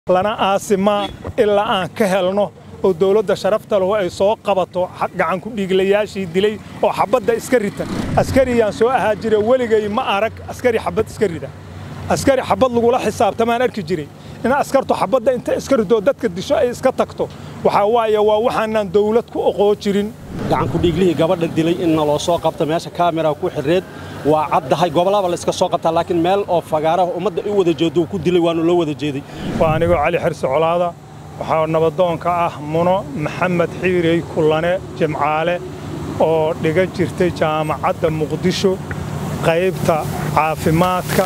lana aasimaa ilaa aan ka helno oo dowladda sharafta lahu ay soo qabato gacanku dhiiglayaashii dilay oo xabadda iska rita askariyaan soo ahaa jira weligay ma arag askari xabad iska rida askari xabad lagula xisaabtamaan arki jiray in askartu xabadda inta iska ridoo dadka disho ay iska tagto waxaa waaye waa waxaanaan dawlad ku oqoo jirin gacanku dhiiglihii gabadha dilay in naloo soo qabta meesha kaamera ku xirreed waa caddahay gobolaba la iska soo qabtaa laakiin meel oo fagaaraha ummadda u wada jeedo uu ku dilay waanu loo wada jeeday waa anigoo cali xirsi colaada waxaa nabadoonka ah muno maxamed xiirey kullane jimcaale oo dhiga jirtay jaamacadda muqdisho qaybta caafimaadka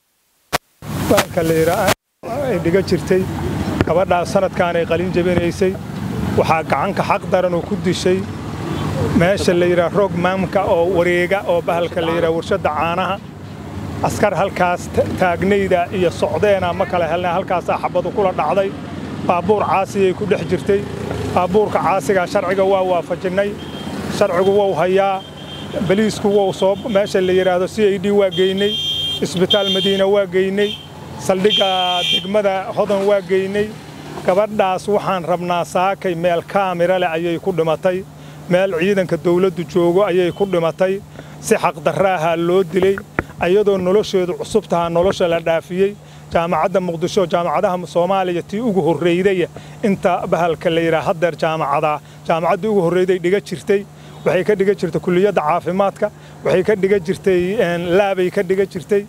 ay dhiga jirtay gabadhaas sanadkaanay qalin jabinaysay waxaa gacanka xaq daran oo ku dishay meesha la yidhaha roog maamka oo wareega oo bahalka la yidhaha warshadda caanaha askar halkaas taagnayda iyo socdeena ma kala helna halkaasaa xabadu kula dhacday baabuur caasiyay ku dhex jirtay baabuurka caasigaa sharciga waa waafajinnay sharcigu wou hayaa baliisku wou soo meesha la yidhaahdo c i d waa geynay isbitaal madiina waa geynay saldhigga degmada hodan waa geynay gabadhaas waxaan rabnaa saakay meel kaamira leh ayay ku dhimatay meel ciidanka dawladdu joogo ayay ku dhimatay si xaqdarraahaa loo dilay ayadoo nolosheedu cusub tahaa nolosha la dhaafiyey jaamacadda muqdisho jaamacadaha soomaaliya tii ugu horraydaya inta bahalka la yidhaha haddeer jaamacadaa jaamacaddii ugu horrayday dhiga jirtay waxay ka dhiga jirtay kulliyadda caafimaadka waxay ka dhiga jirtay laabay ka dhiga jirtay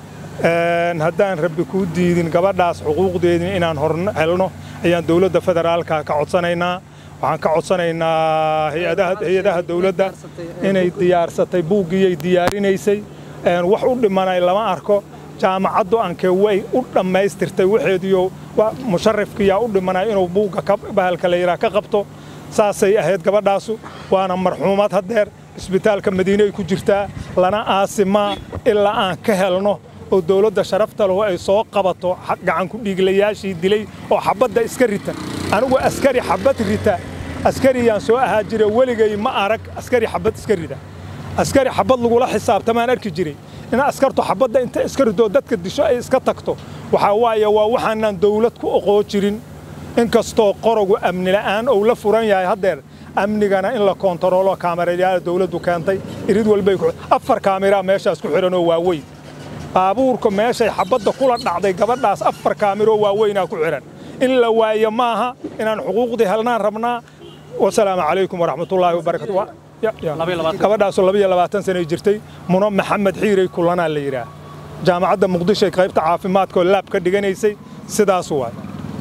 haddaan rabbi kuu diidin gabadhaas xuquuqdeedii inaan hor helno ayaan dowladda federaalka ka codsanaynaa waxaan ka codsanaynaa hay-adaha dowladda inay diyaarsatay buuggiyay diyaarinaysay wax u dhimanay lama arko jaamacaddu anke way u dhammaystirtay waxeediyo musharifkiyaa u dhimanay inuu buugga bahalka la yidhaha ka qabto saasay ahayd gabadhaasu waana marxuumad haddeer isbitaalka madiine ay ku jirtaa lana aasimaa ilaa aan ka helno oo dowladda sharafta lahu ay soo qabato gacanku dhiiglayaashii dilay oo xabadda iska rita anigu askari xabad rita askariyaan soo ahaa jira weligay ma arag askari xabad iska rida askari xabad lagula xisaabtamaan arki jiray in askartu xabadda inta iska ridoo dadka disho ay iska tagto waxaa waaye waa waxaanaan dawlad ku oqoo jirin inkastoo qorogu amni la'aan ou la furan yahay haddeer amnigana in la koontaroolo kaamerayaal dawladdu keentay irid walbay afar kaamiraa meeshaas ku xidhanoo waaweyn baabuurka meeshay xabadda kula dhacday gabadhaas afar kaamiroo waaweynaa ku xidhan in la waayo maaha inaan xuquuqdii helnaan rabnaa wasalaamu calaykum waraxmatullaahi wabarakatu gabadhaasoo labiyo labaatan sanay jirtay muno maxamed xiirey kullanaa la yidhaah jaamacadda muqdishoy qaybta caafimaadkaoo laab ka dhiganaysay sidaas waay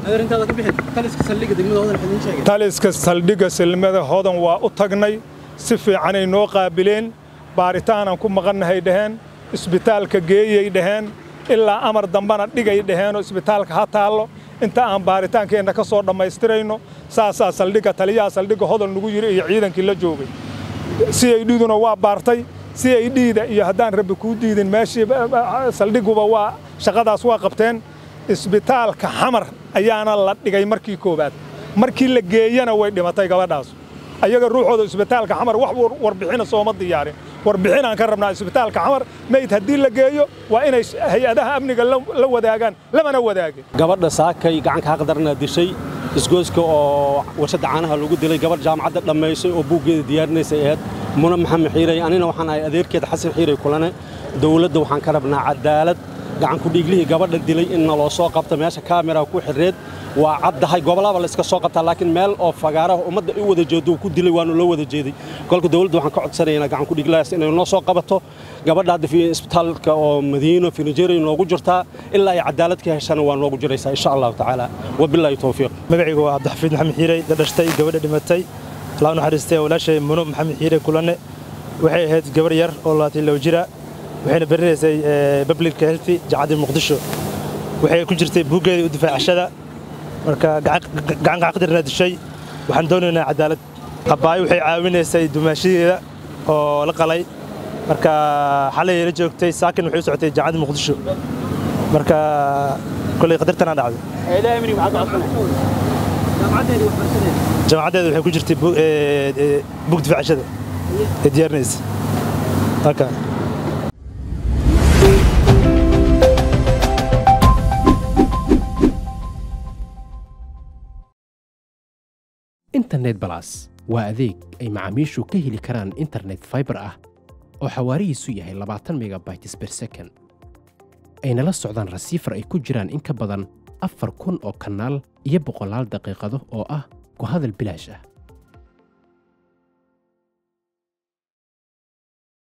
taliska saldhigga silmada hodan waa u tagnay si fiicanay noo qaabileen baaritaanaan ku maqannahay dhaheen isbitaalka geeyay dhaheen ilaa amar dambana dhigay dhaheenoo isbitaalka ha taallo inta aan baaritaankeenna ka soo dhammaystirayno saasaa saldhigga taliyaha saldhigga hodan lagu yidhi iyo ciidankii la joogay c i dhiduna waa baartay c i dhida iyo haddaan rabbi kuu diidin meeshii saldhiguba waa shaqadaas waa qabteen isbitaalka xamar ayaana la dhigay markii koowaad markii la geeyana way dhimatay gabadhaas ayaga ruuxooda isbitaalka xamar wax warbixina sooma diyaarin warbixinaan ka rabnaa isbitaalka xamar mayd haddii la geeyo waa inay hay-adaha amniga la wadaagaan lamana wadaagin gabadha saakay gacanka xaqdarna dishay isgooska oo warshadda caanaha lagu dilay gabadh jaamacadda dhammaysay oo buuggeeda diyaarinaysay ahayd muna maxamed xiirey anina waxaan ahay adeerkeeda xasan xiirey kulane dowladda waxaan ka rabnaa cadaalad gacanku dhiiglihii gabadha dilay in naloo soo qabta meesha kaamera ku xirreed waa caddahay gobolaba la iska soo qabtaa laakiin meel oo fagaaraha ummadda u wada jeedo uu ku dilay waanu loo wada jeeday kolka dowladda waxaan ka codsanaynaa gacanku dhiiglahaas inay noo soo qabato gabadha hadda isbitaalka oo madiino fi nigeria noogu jirtaa ilaa ay cadaalad ka heshana waa noogu jiraysaa insha allahu tacaala wabilaahi towfiiq magacaygu waa cabdixafiid maxamed xiirey dhadhashtay gabadha dhimatay allah naxariistay walaashay muno maxamed xiirey kulanne waxay ahayd gabar yar oo labaatan low jira waxayna barinaysay public health jacaddii muqdisho waxay ku jirtay buuggeedii u difaacashada marka gacanka xaqdirna dishay waxaan doonaynaa cadaalad abbaayo waxay caawinaysay dumaashadeeda oo la qalay marka xalay la joogtay saakin waxay u socotay jacaddii muqdisho marka kolay qadartanaa dhacday jaamacaddeeda waxay ku jirtay buug difaacashada ee diyaarinaysa internet balas waa adeeg ay macaamiishu ka heli karaan internet fiber ah oo xawaarihiisu yahay labaatan megabytes per second ayna la socdaan rasiifar ay ku jiraan in ka badan afar kun oo kanaal iyo boqolaal daqiiqado oo ah ku hadal bilaash ah